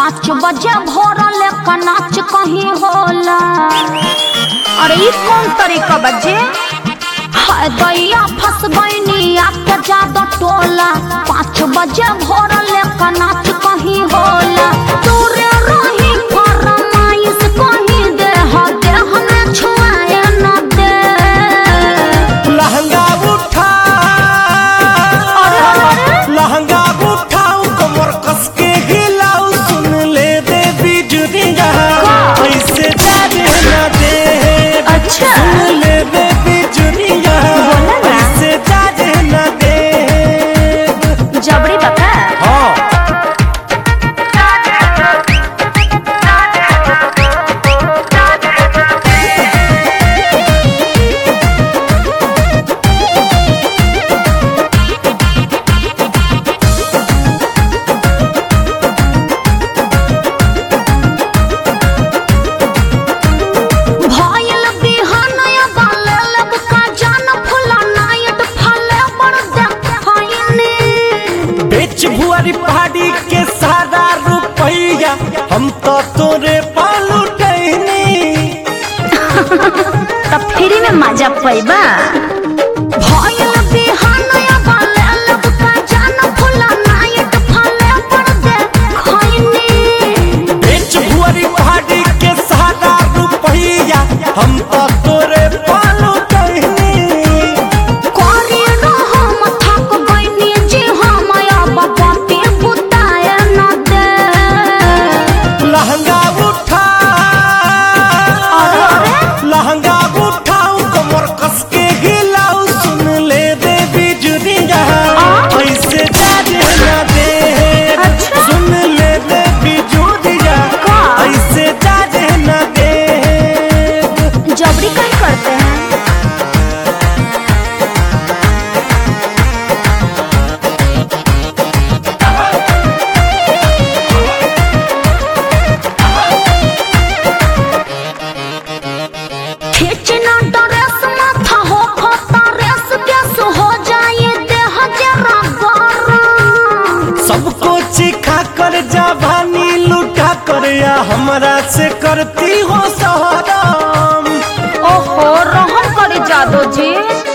पाँच बजे भोरल का नाच कहीं होला अरे ई कौन तरीका बजे हाय दैया फंस गईनी आपके जादो टोला पाँच बजे भोरल का नाच कहीं होला दूरे रही फरमाइश कहीं दे हो दे हमें छुआए न दे लहंगा उठा अरे अरे लहंगा उठाऊ कमर कस के हिलाऊ सुन ले दे बिजुरिया का? ऐसे जाने न दे अच्छा। सुन ले दे बिजुरिया बोला ना। ऐसे जाने न दे जबरी बता हाँ भयल बिहानया बाले लब का जान फुला नायट फले बड़ देखैनी बेच भुआरी पहाड़ी के सारा रुपैया हम तो तोरे पालू टहनी त फ्री में मजा पैबा भयल बिहानया बाले लब का जान फुला नायट फले बड़ देखैनी बेच भुआरी पहाड़ी के सारा रुपैया हम तो तोरे पालू टहनी कोरी हम थक गइनी जी हम अब पति बुताए न दे लहंगा उठा अरे अरे लहंगा उठाऊ कमर कस के हिलाऊ सुन ले दे बिजुरिया ऐसे जाने न दे अच्छा। सुन ले दे बिजुरिया का? ऐसे जाने न दे जबरी कहीं करते हैं खींचना ड्रेस माथा हो खोता रेस गैस हो जाए देह जरा गरम सबको चिखा कर जवानी लुटा कर या हमरा से करती हो सहराम ओहो रहम करे जादो जी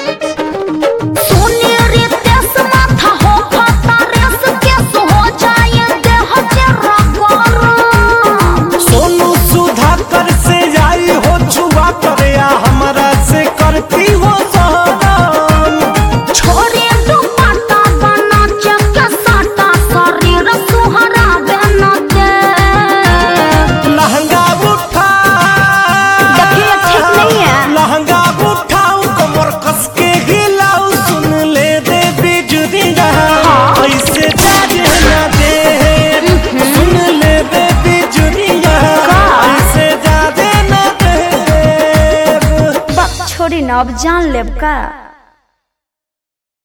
सुने रे तेस माथा हो खोता रेस गैस हो जाए देह जरा गरम सोनू सुधा कर से आई हो छुआ कर या हमरा से करती हो सहराम छोरे दुपट्टा बना चक साटा शरीर सुहरा बन दे लहंगा उठा देखिए ठीक नहीं है लहंगा उठाऊ कमर कस के हिलाऊ सुन ले दे बिजुरिया ऐसे जाने न दे सुन ले दे बिजुरिया का? ऐसे जाने न दे बक छोड़ी न अब जान लेब का